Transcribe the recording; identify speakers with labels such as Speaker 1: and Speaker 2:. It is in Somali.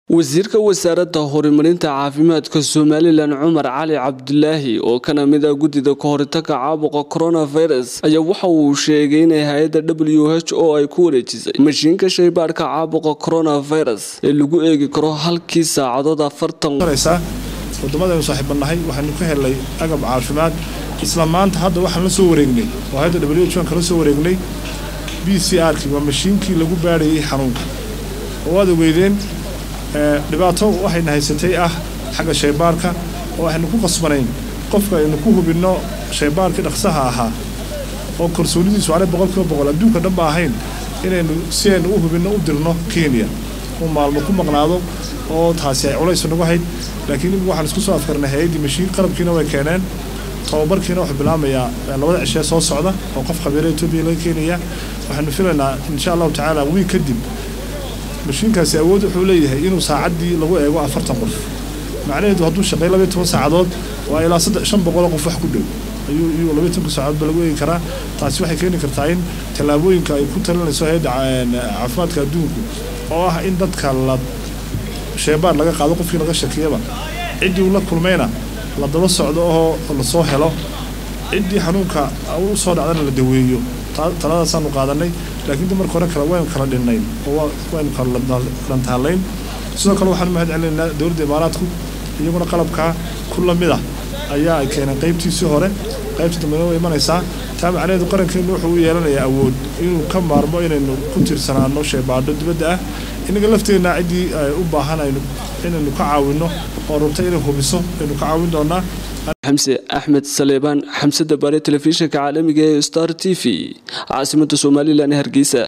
Speaker 1: wasiirka wasaaradda horumarinta caafimaadka somalilan cumar cali cabdulaahi oo kana mid ah guddida kahoritaga caabuqa coronavirus ayaa waxa uu sheegay inay hay-adda w h o ay ku wareejisay mashiinka shaybaadhka caabuqa coronavirus ee lagu eegi karo halkii saacadood afartan
Speaker 2: waddamadaynu saaxiibanahay waxaynu ka helnay agab caafimaad isla maanta hadda waxaan la soo wareegnay oo hay-adda w h kala soo wareegnay b c r kii waa mashiinkii lagu baadhayay xanuunka oo waad ogeydeen dhibaato waxayna haysatay ah xagga shaybaarka oo waxaynu ku qasbanayn qofka aynu ku hubinno shaybaarkii dhaqsaha ahaa oo kalsoonidiisu aanay boqolkiiba boqol adduunka dhan ba ahayn inaynu si aynu u hubinno u dirno kenya uu maalmo ku maqnaado oo taasi ay culays nagu hayd laakiin imika waxaan isku soo afkarnay hay-addii mashiin qalabkiina way keeneen tababarkiina wuxuu bilaamayaa labada cishee soo socda oo qof khabiira etoobiya laga keenaya waxaanu filaynaa insha allahu tacaala wiig kadib mashiinkaasi awood wuxuu leeyahay inuu saacaddii lagu eego afartan qof macnaheedu hadduu shaqeey labaiy toban saacadood waa ilaa shan boqoloo qof wax ku dhow ayuu iyuu labaiy tobanka saacadoodba lagu eegi karaa taasi waxay keeni kartaa in tallaabooyinka ay ku talinayso hay-adda caafimaadka adduunku oo ah in dadka la sheebaar laga qaado qofkii laga shakiyaba ciddii uu la kulmayna la daba socdo oo lasoo helo ciddii xanuunka u soo dhacdana la daweeyo taladaasaanu qaadanay laakiin marka hore kale waynu kala dhinnayn oo waynu kala dhantaalayn sidoo kale waxaanu mahad celinaynaa dowladda imaaraadku iyaguna qalabkaa ku lamid ah ayaa ay keeneen qaybtiisii hore qaybta dambena way imanaysaa taa macnaheedu qarankeennu wuxuu u yeelanayaa awood inuu ka maarmo inaynu ku tiirsanaano sheebaadho dibadda ah innaga lafteenna ciddii u baahan inaynu ka caawinno oo rabta inay hubiso aynu ka caawin doonaa
Speaker 1: xamse axmed saleebaan xamsada baare telefishinka caalamiga ee star t v caasimada somalilan ee hargeysa